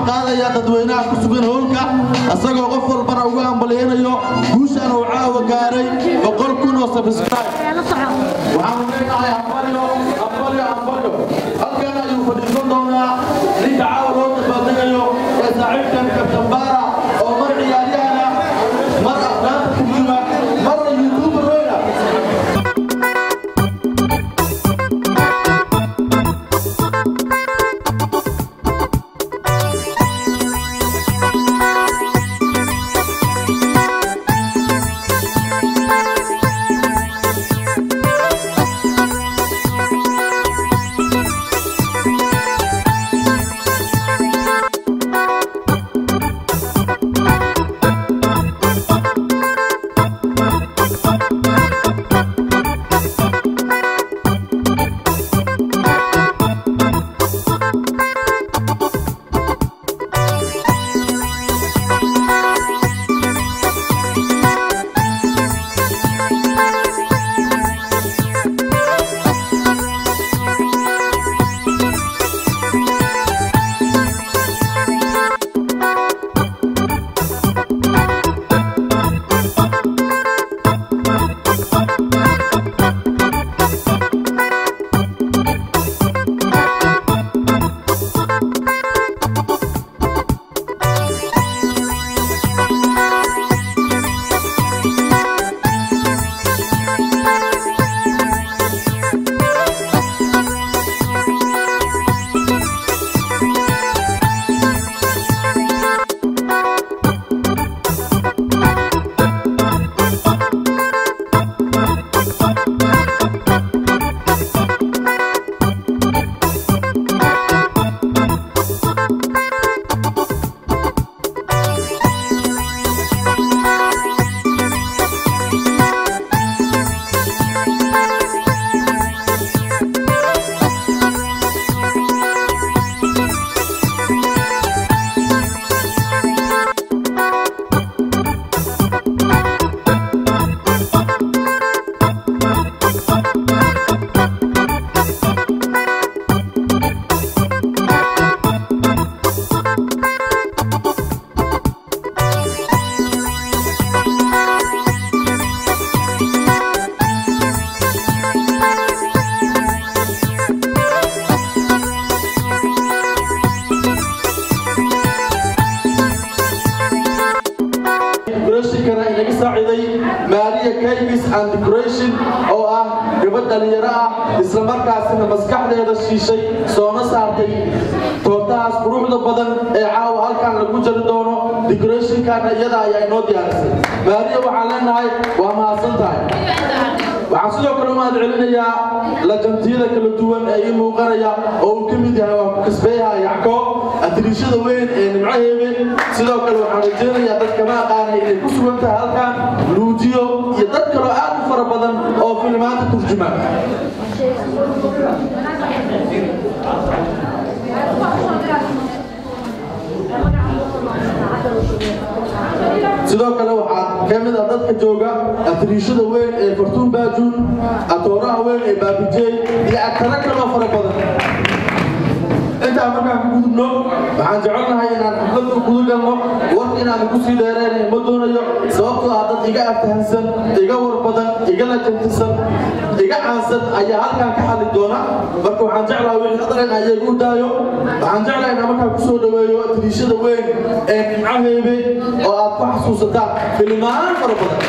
qaadayaa dadweynaha ku sugan howlka isagoo qof walbana ugu hambalyaynayo guushaan uu caawa gaaray boqol kun oo sabscribe waxaanu leenahay hambalyo hambalyo hambalyo halkan ayuu fadhiisan doonaa ninka caawa loo dabaaldegayo ee saaxiibkan kabtambaara oo mar ciyaaryahana mar afraanta turjuma marna youtuber weyna decorationkana inaga saaciday maariya kaybis and decoration oo ah gabadh dhalinyaro ah isla markaasina maskaxdeeda shiishay soona saartay toortahaas quruxda badan ee caawa halkan lagu jari doono decorationkana iyada ayaa inoo diyaarisay maariya waxaan leenahay waa mahadsan tahay waxaan sidoo kale u mahad celinayaa lajantiyada kala duwan ee ii muuqanaya oo uu ka mid yahay waa ku kasbeeyaha yacko atiriishada weyn ee nimcaheebe sidoo kale waxaan rajaynayaa dad kama aqaanay inay ku sugan tahay halkan luujiyo iyo dad kaloo aad u fara badan oo filimaanta turjuma sidoo kale waxaa ka mid ah dadka jooga atiriishada weyn ee fartuun baajuun atooraha weyn ee baabijey iyo agtara kaloo fara badan intaa markaan ku gudubno waxaan jecelnahay inaan xafladda u guda galno warka inaan ku sii dheereen ma doonayo sababtoo ah dad iga aftahansan iga war badan iga lajantisan iga caansan ayaa halkan ka hadli doona marka waxaan jeclahay wixii hadalen ayaga u daayo waxaan jeclahay inaan markaan kusoo dhaweeyo tiriishada weyn ee nimcaheebe oo aad ku xasuusataan filimaan fara badan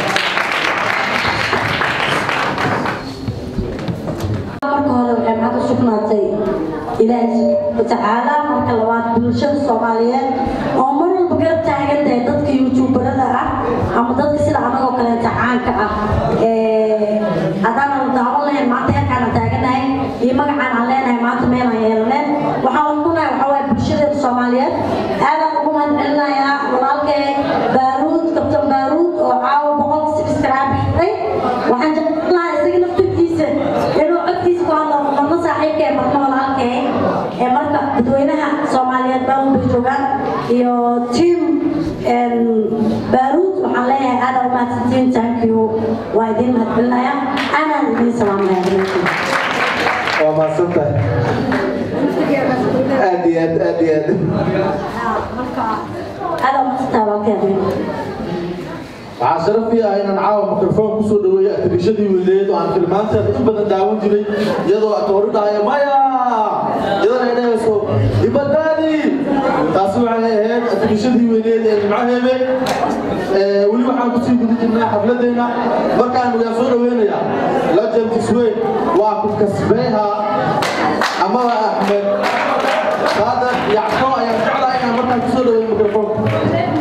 marka hore waxay maxad u sugnaatay ilaahi subxaana watacaala marka labaad bulshada soomaaliyeed oo mar walba garab taagan tahay dadka youtuberada ah ama dadka sida anagoo kaleeta caanka ah haddaana daawan lahayn maanta heerkaana taaganahay iyo magacaan aan leenahay maanta meelaan yeelaneen waxaan ugunahay waxaa waaye bulshadeeda soomaaliyeed aadaan ugu mahad celinayaa walaalkay baaruud kabtan baaruud oo caawa boqolka subscribe xidhay waxaan jeclaan lahaa isaga naftirkiisa inuu codkiisa ku hadlo marna saaxiibka ee marna walaalkee ee marka dadweynaha soomaaliyeed baan bay joogaan iyo team baaruud waxaan leeyahay aada u mahadsantiin thank you waa idiin mahadcelinaya anaan idiin salaamaya waa mahadsantahay aad iyo iyo aad aad iyo aad marka aada masantaa walaalkeeda waxaa sharaf ii ah inaan caawa mikrofoon kusoo dhaweeyo atrishadii weyneed oo aan filmaanteeda in badan daawan jiray iyadoo atoori dhahaya maya iyadana ay dhahayso ibadaadi taasi waxay ahayd atrishadii weyneed ee nimcaheebe weli waxaan kusii guda jirnaa xafladeena markaan waan soo dhaweynayaa legendis weyn waa ku kasbeeha amaba axmed saadar yacko ayaan jeclaa inaan markaan kusoo dhaweeyo mikrofoonka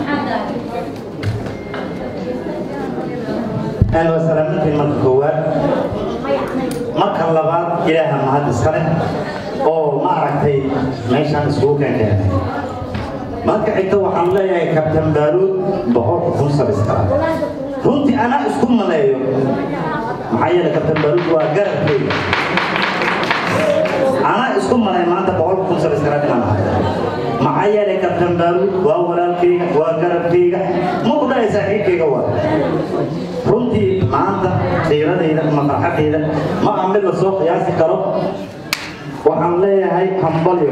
أهلا وسهلا في مركز كواد مركز لبعض إله مهد السنة أو ما عرفتي ماشان سوق كان marka xigta waxaan leeyahay kabtan baaruud boqol kun sabiskaa runtii anaa isku maleeyo maxaa yeelay kabtan baaruud waa garabkeyga anaa isku maleeyo maanta boqol kun sabiskaa inaan ahay maxaa yeelay kabtan baaruud waa walaalkeyga waa garabkeyga ma ku dhahay saaxiibkeyga waa runtii maanta qiiradayda ama farxadayda ma aha mid la soo qiyaasi karo waxaan leeyahay hambalyo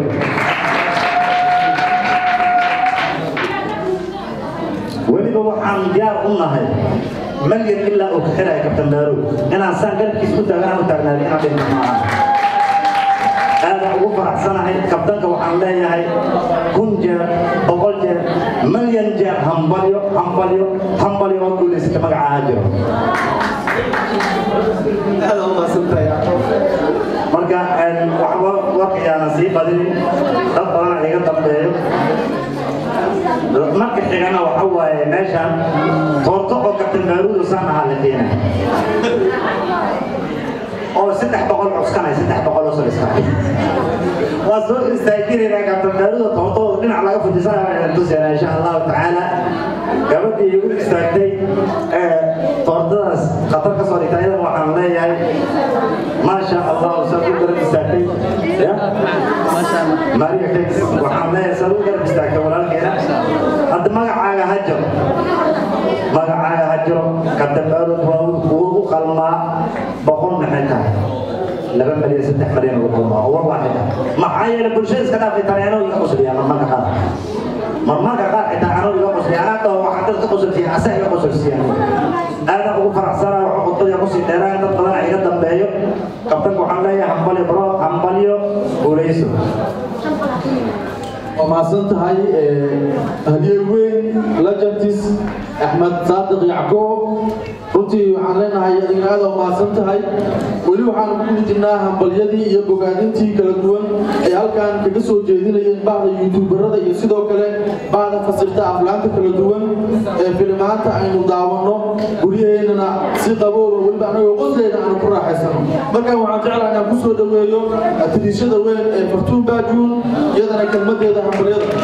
weliba waxaan diyaar u nahay malyan ilaa uu ka xiraya kabtan baaruud inaan saan garabkiis ku taagan u taagnaaday inaan dhinto maaha aada ugu faraxsanahay kabtanka waxaan leeyahay kun jeer boqol jeer malyan jeer hambalyo hambalyo hambalyo oo guulaysata magacaha jiro aad u maasantahay marka waxba warkayaana sii badinin dad badana iga dambeeyo marka xigana waxa waaye meeshaan toorto oo kabtan baaruud saan ahaa la keenay oo saddex boqol cuskanay saddex boqol oo saliskay waa soo istaajinayna kabtan baaruuda toortooda dhinac laga fujisanayaa tusayna insha allahu tacaala gabadhii igu istaagtay toortadaas khatar ka soo dhigtay iyadan waxaan leeyahay maasha allah saa u garab istaagtay maria kex waxaan leeyahay saa u garab istaagtay walaalkeena hadda magacaaga ha jiro magacaaga ha jiro kabtan baaruud waa uu u qalmaa boqol maxay tahay laba malyan saddex malyan ugu qalmaa oo war waaxida maxaa yeelay bulshada iska dhaafay tareeno iga qusliyaan marmarka qaar marmarka qaar xitaa anoo iga qusliya anaa dhaho waxaa dadka qusulsiya asa iga qusulsiya aada ugu faraxsanaa waxa khudbada kusii dheeraan dad badan iga dambeeyo kabtanka waxaan leeyahay hambalyo bro hambalyo guulayso waa mahadsan tahay hadiye weyn legendis axmed saadiq yacquub runtii waxaan leenahay adigna aad waa mahadsan tahay weli waxaan ku jirnaa hambalyadii iyo bogaadintii kala duwan ay halkan kaga soo jeedinayeen bacda youtuberada iyo sidoo kale bacda fasirta aflaanta kala duwan ee filimaanta aynu daawanno guryaheennana si qabooba weliba anagoo qosleeda aanu ku raaxaysano markan waxaan jeclaha inaan kusoo dhaweeyo tiriishada weyn ee fartuun baajuun iyadana kelmadeeda hambalyada